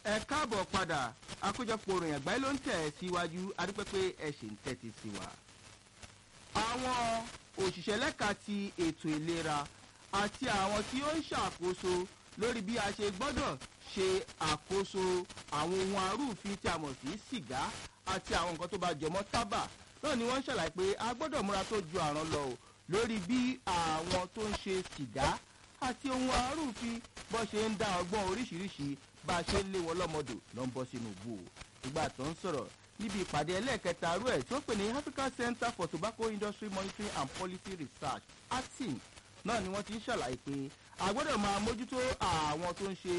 ẹ káàbọ̀ padà àkójọpọ̀ òròyìn àgbáyé ló ń tẹ̀ ẹ́ síwájú adúpẹ́ pé ẹ ṣì ń tẹ́tí sí wa. àwọn òṣìṣẹ́ lẹ́ka ti ètò ìlera àti àwọn tí ó ń ṣàkóso lórí bí a ṣe gbọ́dọ̀ ṣe àkóso àwọn ohun arúfin tí a mọ̀ sí sìgá àti àwọn nǹkan tó bá jọmọ́ tábà náà ni wọ́n ń ṣàlàyé pé a gbọ́dọ̀ múra tó ju àrùn lọ o lórí bí àwọn tó ń ṣe sìgá àti ohun arúfin bó ṣe ń dá ọgbọ́n oríṣiríṣi bá a ṣe ń lé wọn lọ́mọdò ló ń bọ́ sínú ìbú o ìgbà tó ń sọ̀rọ̀ níbi ìpàdé ẹlẹ́ẹ̀kẹta rú ẹ̀ tí ó pè ní african center for tobacco industry monitoring and policy research acting náà ni wọ́n ti ń ṣàlàyé pé a gbọ́dọ̀ máa mójútó àwọn tó ń ṣe